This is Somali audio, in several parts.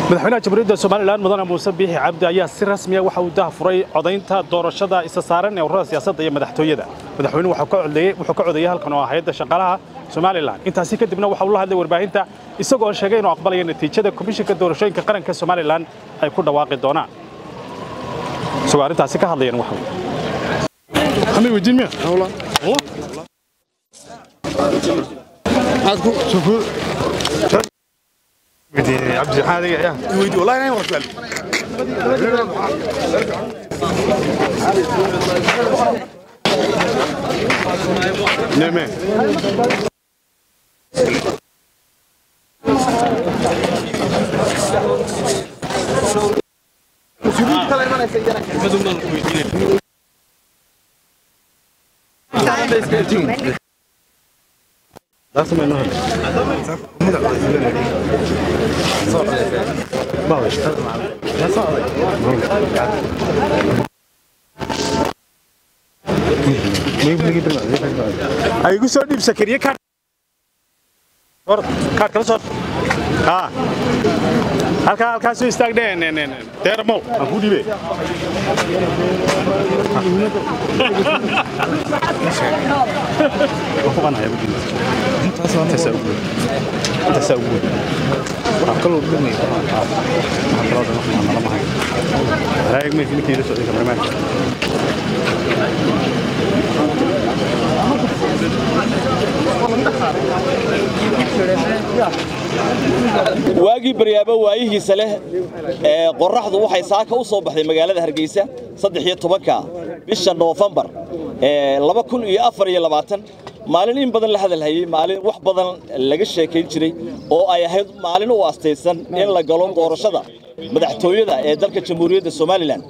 madaxweynaha jamhuuriyadda somalilan mudane muuse biixi cabdi ayaa si rasmiya waxa uu daahfuray codaynta doorashada isa saaran ee ururada siyaasadda iyo madaxtooyada madaxweynuhu wuxuu ka codeeyey halkan oo ah hayadda shaqaalaha somalilan intaasi kadibna waxa uu la hadlay warbaahinta isagoo sheegay inuu aqbalaya natiijada komishinka doorashooyinka qaranka somalilan ay ku dhawaaqi doonaan isagoo arrintaasi ka hadlayan waxa عبد الحالي يا ويدي والله انا ما سؤال نعم ay igu soo dhiib sakariye kaadh kaadh kala soo haa halkaa halkaa soo istaagdhe deeramow aan kuu dhiibe intaasaa ugu weyn waxaa kaloo dhumay waxaa kaloo dhan waxaan nala mahay raayag meesha ninkii la socday kameramaanka waagii baryaabo waayihiisa leh ee qorraxdu waxay saaka u soo baxday magaalada hargeysa saddex iyo tobanka bisha noofembar ee laba kun iyo afar iyo labaatan maalin in badan la hadalhayey maalin wax badan laga sheekayn jiray oo ay ahayd maalin u astaysan in la galo doorashada madaxtooyada ee dalka jamhuuriyadda somalilan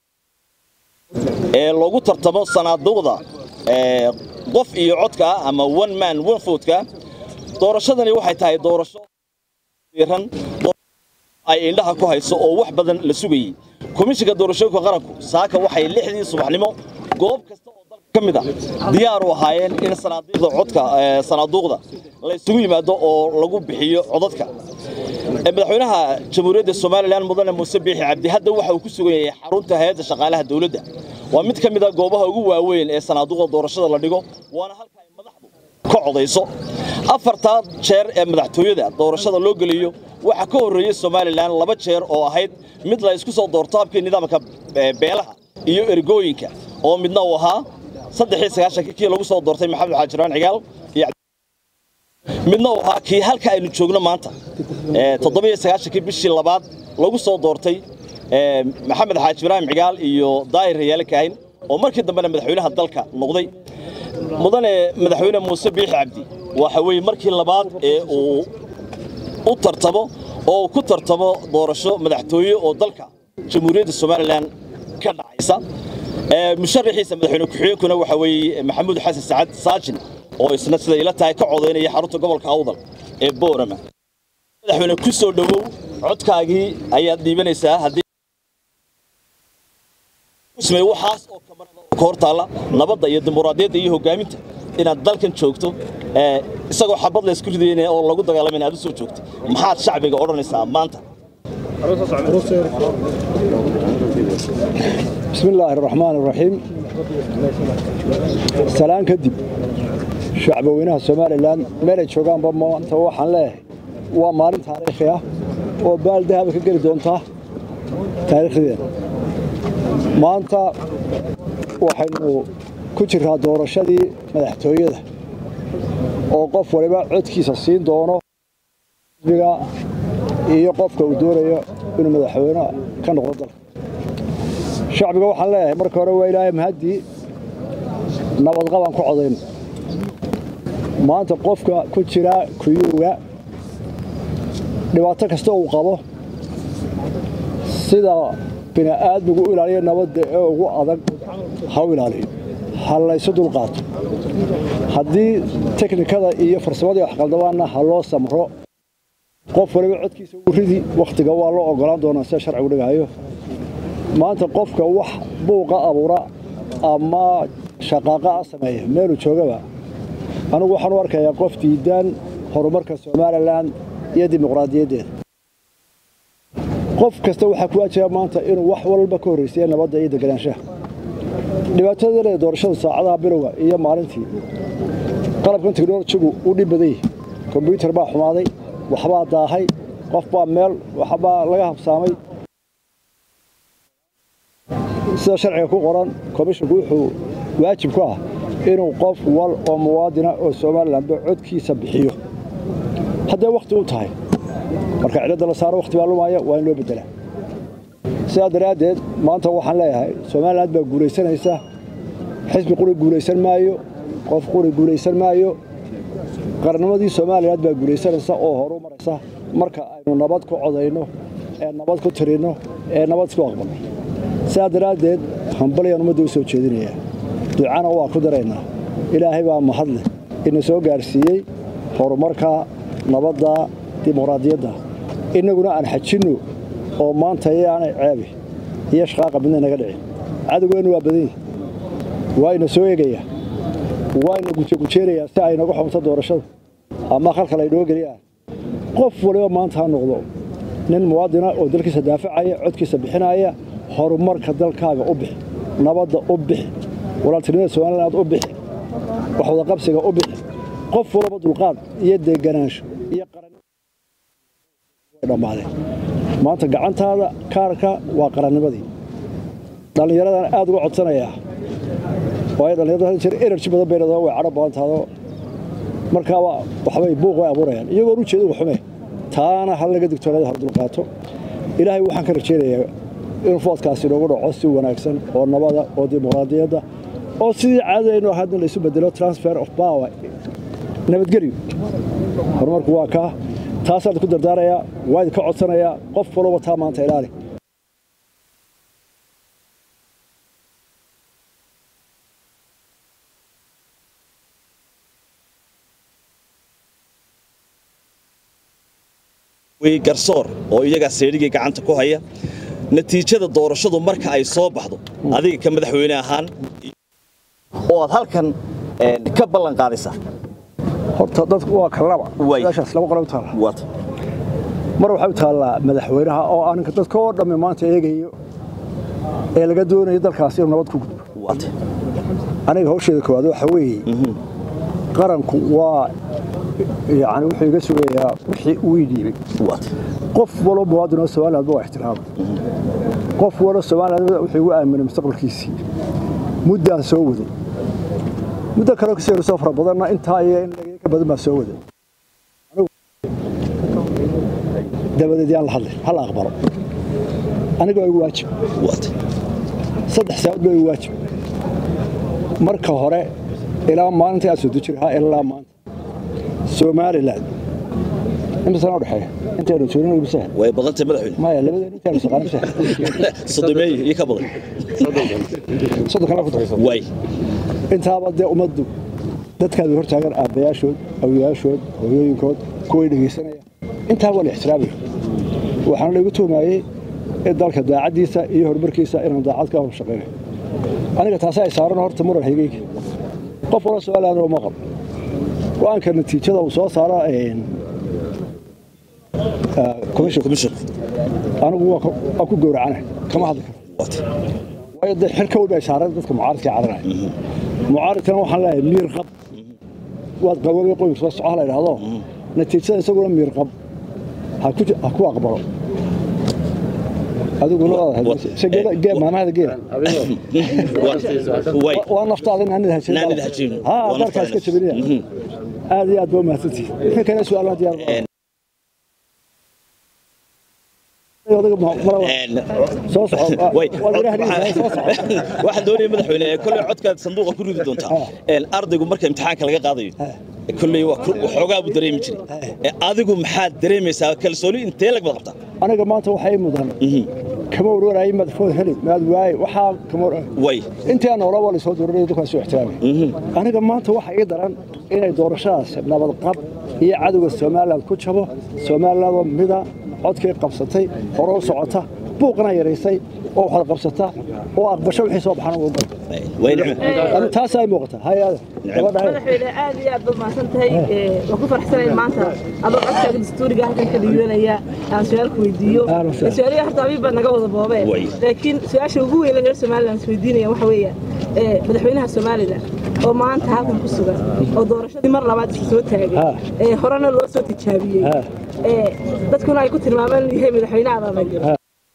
ee loogu tartamo sanaaduuqda qof iyo codka ama one man one votka doorashadani waxay tahay doorasho ran ay indhaha ku hayso oo wax badan la sugayey komishinka doorashooyinka qaranku saaka waxay lixdii subaxnimo goob kasta oo dalka ka mid a diyaar u ahaayeen in sanaaduuqda codka sanaaduuqda la isugu yimaado oo lagu bixiyo codadka madaxweynaha jamhuuriyadda somalilan mudane muuse biixi cabdi hadda waxa uu ku sugan yahay xarunta hay-adda shaqaalaha dowladda waa mid ka mid a goobaha ugu waaweyn ee sanaaduuqda doorashada la dhigo waana halka ay madaxdu ka codayso afartaa jeer ee madaxtooyada doorashada loo geliyo waxaa ka horreeyey somalilan laba jeer oo ahayd mid la isku soo doorto habkii nidaamka beelaha iyo ergooyinka oo midna uu ahaa saddexii sagaashanka kii lagu soo doortay maxamed xaajiraan cigaal iyo midna uu ahaa kii halka aynu joogno maanta toddobiyo sagaashankii bishii labaad lagu soo doortay maxamed xaaji ibraahim cigaal iyo daahir rayaale kaahin oo markii dambena madaxweynaha dalka noqday mudane madaxweyne muuse biixi cabdi waxa weeye markii labaad ee uu u tartamo oo ku tartamo doorasho madaxtooye oo dalka jamhuuriyadda somalilan ka dhacaysa musharaxiisa madaxweyne ku-xigeenkuna waxa weeye maxamuud xasan sacad saajin oo isna sida ila tahay ka codaynaya xarunta gobolka awdal ee boorama madaxweyne ku soo dhowow codkaagii ayaad dhiibanaysaa haddii waxaas oo kamarada ka hortaalla nabadda iyo dimuqraadiyadda iyo hogaaminta inaad dalkan joogto isagoo xabad la isku ridayna oo lagu dagaalamayna aad u soo joogto maxaad shacbiga odhanaysaa maanta bismi illaahi araxmaan araxiim salaan kadib shacbaweynaha somalilan meelay joogaanba maanta waxaan leeyahay waa maalin taariikhi ah oo baal dahaba ka geli doontaa taariikhdeena maanta waxaynu ku jirraa doorashadii madaxtooyada oo qof waliba codkiisa siin doono xisbiga iyo qofka uu doonayo inuu madaxweyne ka noqdo dalka shacbiga waxaan leeyahay marka hore waa ilaahay mahaddii nabadqabaan ku codayno maanta qofka ku jira kuyuuga dhibaato kasta uu qabo sida bini'aadmigu u ilaaliyo nabadda ee ugu adag ha u ilaaliyo ha laysu dulqaato haddii teknikada iyo farsamadii waxqaldabaanna ha loo samro qof waliba codkiisa ugu ridi wakhtiga waa loo ogolaan doonaa sida sharcigu dhigahayo maanta qofka wax buuqa abuura ama shaqaaqa a sameeya meeluu joogaba anigu waxaan u arkayaa qof diidaan horumarka somalilan iyo dimuqraadiyaddeeda qof kasta waxaa ku waajaba maanta inuu wax walba ka horraysiya nabadda iyo deganaanshaha dhibaatada leeda doorashada saacadaha bilowga iyo maalintii qalabkan teknolojigu u dhib badan yahay kombyuutar baa xumaaday waxbaa daahay qof baa meel waxbaa laga habsaamay sida sharciga ku qoran komishinku wuxuu waajib ku ah inuu qof wal oo muwaadina oo somalilanba codkiisa bixiyo haddee wakhti u tahay marka cidladda la saaro wakhti baa lumaya waa in loo beddelaa sidaa daraaddeed maanta waxaan leeyahay somaliland baa guulaysanaysa xisbi quri guulaysan maayo qof quri guulaysan maayo qarnimadii somaliland baa guulaysanaysa oo horu maraysa marka aynu nabad ku codayno ee nabad ku tirinno ee nabad isku aqbalno sidaa daraaddeed hambalyaan ummadda u soo jeedinayaa ducana waa ku daraynaa ilaahay baa mahadleh ina soo gaarsiiyey horumarka nabadda dimuqraadiyadda innaguna aan xajinno oo maanta yaanay ceebi iyo shaqaaqa midna naga dhicin cadowgeennu waa badan yihi waa ina soo eegayaa waa ina gujegujeerayaa si ay naga xumto doorashada ama khalkhal ay noo geliyaan qof waliba maanta ha noqdo nin muwaadina oo dalkiisa daafacaya codkiisa bixinaya horumarka dalkaaga u bixi nabadda u bixi walaaltinimada somaliland u bixi waxwada qabsiga u bixi qof walaba dulqaad iyo deganaansho iyo qarannimodhammaadeen maanta gacantaada kaarka waa qarannimadii dhallinyaradan aad uga codsanayaa waayo dhallinyarada jir energy badan bay leedahay way cadho badan tahdo markaaba waxbay buuq way abuurayaan iyagoon u jeedin xume taana hal laga digtoonada hal dulqaato ilaahay waxaan ka rajaynayaa inuu foodkaasi inoogu dhaco si wanaagsan oo nabada oo dimuqraadiyadda oo sidii caadadaynu ahaadna laysu bedelo transfer of power nabadgelyo horumarku waa kaa taasaan ku dardaarayaa waa idinka codsanayaa qof walba taa maanta ilaali way garsoor oo iyagaa seedhigii gacanta ku haya natiijada doorashadu marka ay soo baxdo adiga ka madaxweyne ahaan oo aad halkan ka ballan qaadaysaa horta dadku waa kalaba Way. meeshaas laba qolo u taalla waata mar waxay u taallaa madaxweynaha oo aaninka dadka oo dhammi maanta eegayo ee laga doonayo dalkaasi inuu nabad ku gudbo waata aniga hawsheeda koowaad waxa weeye qaranku waa yani wuxuu iga sugayaa wixii uu ii dhiibay waata qof walo muwaadin oo somalilandba waa ixtiraama qof walo somaliland wuxuu igu aaminay mustaqbalkiisii muddaan soo waday muddo kaleo kasii horeysoo fara badanna intaa iyo in laga ka badan baa soo waday Anigu- dabadeed yaan la hadlay hal aqbalo aniga waa igu waajib waata saddex saacadood baa igu waajib marka hore ilaa maalintii aad soo deji lahaa ilaa maanta somaliland inta sana udhexeeya intaynu joogin imisa way badantay madaxweyne maya labadeenu intaynu saqaan imisa sodomeeye iyo ka badan soddon kale ku daraysa way intaaba dee ummaddu dadkaadu hortaagan aabbayaashood awyaashood hooyooyinkood kuway dhegaysanaya intaa waa la ixtiraamaya waxaana laygu tuhmaayey in dalka daacaddiisa iyo horumarkiisa inaan daacad ka hor shaqaynayo aniga taasi ay saaran horta muran haygeyga qof wala su-aalaana uma qabo go-aanka natiijada uu soo saaro commission commissionku anigu waa ku- waa ku gowracana kama hadli karo waata waayo dee xilka weyn bay saaran dadka mucaaridka caranaya mucaaridkana waxaan leeyahay miir qab waad qaboobay qoyska soo soco la idhaahdo natiijada isaguna miir qab ha ku ha ku aqbalo adiguna Wa- se geela gee maamahada geela way waa naftaada naanida hajin Naanida ha jebin. ha Waa dalkaas ka naftaada. jabinaya aad iyo aad baa umahadsantihi wixii kale su-aalaan diyaar baa. Odaga ma- mala- Een, soo soco way waa ilaahay soo soco waxaan doonaya madaxweyne ee kolley codkaad sanduuqa ku ridi doontaa Een, ardaygu marka imtixaanka laga qaadayo kolley waa ku- waxoogaa buu dareemi jiray Ee, adigu maxaad dareemaysaa kalsooni intee lag bad qabtaa aniga maanta waxay mudan kama warwaraayay madfood heli maad waaye waxaa kama war way intii aan noolaa waa lasoo dooranay dadkaa soo ixtiraamay aniga maanta waxa ii daran inay doorashadaas nabad qab iyo cadowga somaliland ku jabo somaliland oo mida codkii qabsatay hore u socota buuqna yaraysay oo waxaad qabsata oo aqbasho wixii soo baxana ugu gal way nicmo ani taas ay muuqataa hay-ada gabadha hay madaxweyne aad iyo aad baad mahadsan tahay waan ku faraxsanayn maanta adoo codkaaga dastuuriga halkan ka dhiibanaya aan su-aal ku weydiiyo Ahlan wasahlan. su-aalihi horta abiib baa naga wada boobeen Way. laakiin su-aasha ugu weyn ee reer somalilan is weydiinaya waxa weeya madaxweynaha somalilan oo maanta halkan ku sugan oo doorashadii mar labaad isu soo taagay Ha. ee horena loo soo tijaabiyey Ha. ee dadkuna ay ku tilmaameen inuu yahay madaxweyne abaabay Ha.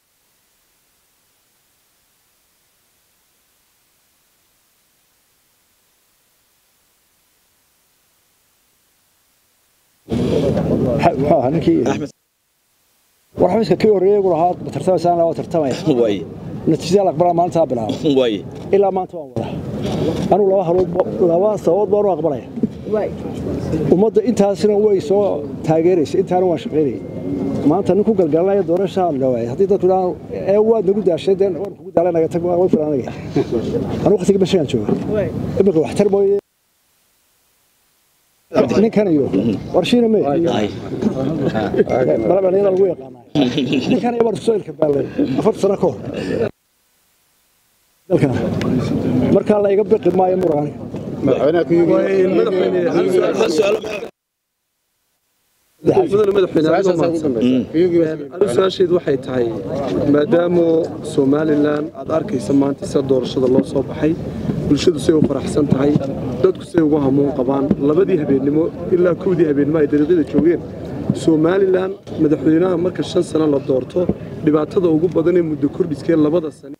muxuu ahaa ninkii war xafiiska kii horreeyay gu lahaa ma tartamaysaan waa tartamaya way natiijada aqbalaa maalintaa bilaaba way ilaa maanta waan wadaa anugu laba halood laba sababood baan u aqbalaya waay ummadda intaasina way soo taageeraysa intaana waan shaqaynayay maanta nin ku galgalanaya doorashaa la waayay haddii dadku idhaan ee waad nagu daashay dee waan kugu daalay naga tag waan filan anaga anigu waqtiga bashagaan jooga waay imika waxtar mooye ninkan iyo warshiina me ay balabanyada lagu yaqaanay ninkan iyo baan iskusoo ilka baallay afarta sano ka hor dalkan markaa la iga biqi maayo mura aniga hal su'aalo mudane madaxweyne adigoo mahadsan anigu su-aasheedu waxay tahay maadaama somalilan aad arkaysa maanta sida doorashada loo soo baxay bulshadu say u faraxsan tahay dadku say ugu hamuun qabaan labadii habeennimo ilaa kowdii habeennimo ay dariiqyada joogeen somalilan madaxweynaha marka shan sano la doorto dhibaatada ugu badan ee muddo kordhiskee labada sane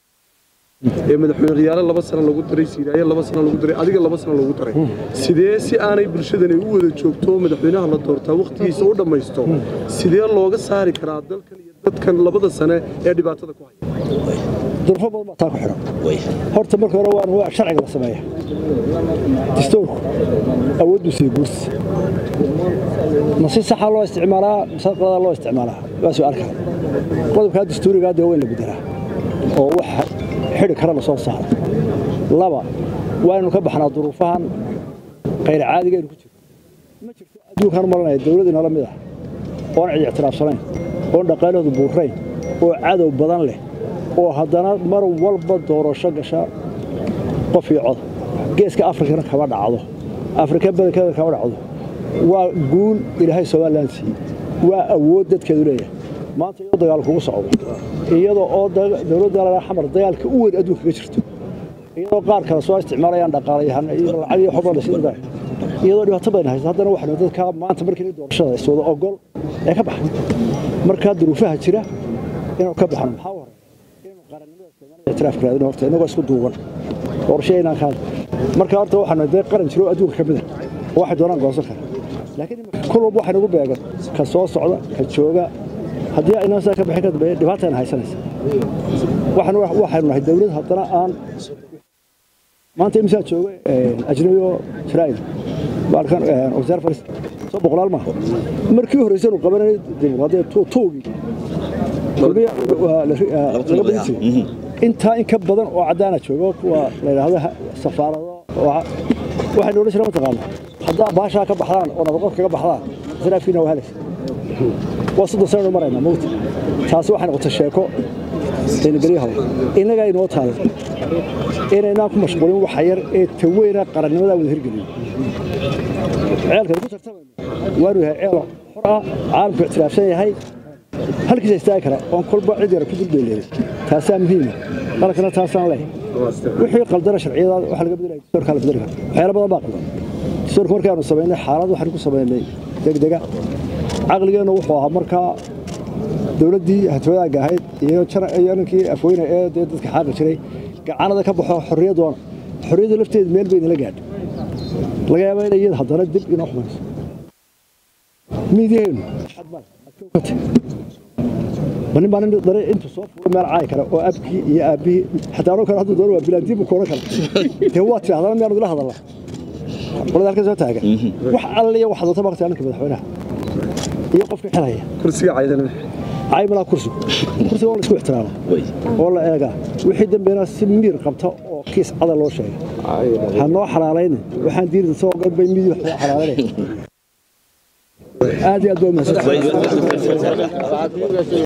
ee madaxweyne khiyaale laba sano lagu daray siiraaye laba sano lagu daray adiga laba sano lagu daray sidee si aanay bulshadani u wada joogto madaxweynaha la doortaa wakhtigiisa u dhammaysto sidee looga saari karaa dalkan iyo dadkan labada sane ee dhibaatada ku haya durfo badan baa taa ku xidhan way horta marka hore waa waa sharciga la sameeya dastuurku awooddu sii guursi ma si saxa loo isticmaalaa mise qalada loo isticmaalaa waa su'aal kale qodobkaa dastuurigaa dee waa in la bedelaa oo wax xidhi kara la soo saaro laba waa inaynu ka baxnaa duruufahan khayr caadiga aynu ku jirno ma jirto adduunkaan maranaya dawlad inala mid ah oon cid ictiraafsanayn oon dhaqaalahoodu buurayn oo cadow badan leh oo haddana mar walba doorasho gasha qof iyo cod geeska afrikana kama dhacdo afrika badankeeda kama dhacdo waa guul ilaahay somalilan siiyey waa awood dadkeedu leeyahay maanta iyadoo dagaal kugu socdo iyadoo oo da- dowladda laga xamar dagaalka u weyn adduunka ka jirto iyadoo qaar kale soo isticmaalayaan dhaqaalayahan iyo lacag iyo xubna laysiin iyadoo dhibaato badan haysto haddana waxaanu dadka maanta markii doorashada iswada ogol ee ka baxay markaa duruufaha jira inuu ka baxno maxaa u horeeya inuu qarannimada Soomaaliya ictiraaf raadino horta inagoo isku duuban qorshe inaan ka hadlo marka horta waxaanu dee qaran jiro oo adduunka ka mid ah oo waxay doonaan goosan kara laakiin imika kul walba waxay nagu beegan ka soo socda ka jooga haddii aynaan sidaa ka bixin ka dambeeya dhibaatayna haysanaysa waxaan waxaynu nahay dawlad haddana aan maanta imsaa jooga ajnabi oo israa'iil baalkan wasaar faris soo boqolaal maaha markii horreysaynu qabanay dimuqraadiyad tuugii kulmiya waa la- laga badin jiray intaa in ka badan oo caddaana jooga kuwa la yidhaahdo ha- safaarado waa- waxaynu odhan jireen mataqaana haddaa baashaa ka baxdaan oo nabadqod kaga baxdaan israafkiina waa helaysa waa soddon sanaynu maraynaa mawta taasi waxay noqotay sheeko aynagelyaha innagaa inoo taala inaynaan ku mashquulin waxa yar ee taweyna qarannimadaa wada hirgeliyo ceelkan ku tartamayno waanu yahay ceel xor ah caalamku ictiraafsan yahay halkiisa istaagi kara oon kolba cid yara ku dulbeeleeday taasaa muhiima qalankana taasaan leh wixii qaldana sharciyada waxa laga bedelaya dastuurkaa la bedeli kara waxyaalo badan baa qaldan dastuurka markaanu samaynay xaalad waxaanu ku samaynay degdega caqligeennu wuxuu ahaa markaa dowladdii hatwadaagga ahayd iyo jar- iyo ninkii afweyne ee dee dadka xaaqi jiray gacanada ka baxo xorriyaddoona xorriyadda lafteeda meel bay nala gaadho laga yaabaa inay iyada haddana dib inoo xumayso miidyaheennu xad male adkow ka tag banin baa nin dare intuu soo fuulay meel caay kale oo abkii iyo aabbihii xataa anoo kale hadduu doono waa bilaandiin buu kooran kara dee waa tidhahdana miyaanu idila hadalnaa qolada halka soo taagan wax alle iyo wax doonta maqtaa ninka madaxweynaha iyo qofka xilhaya kursiga caydana caymalaa kursigu kursiga waa la isku ixtiraama way oo la eegaa wixii dambeena si miir qabta oo kiis cada loo sheegay ha noo xalaalaynin waxaan diirda soo ogan bay midii wax loo xalaalanaya aad iyo aad baa umahadsan way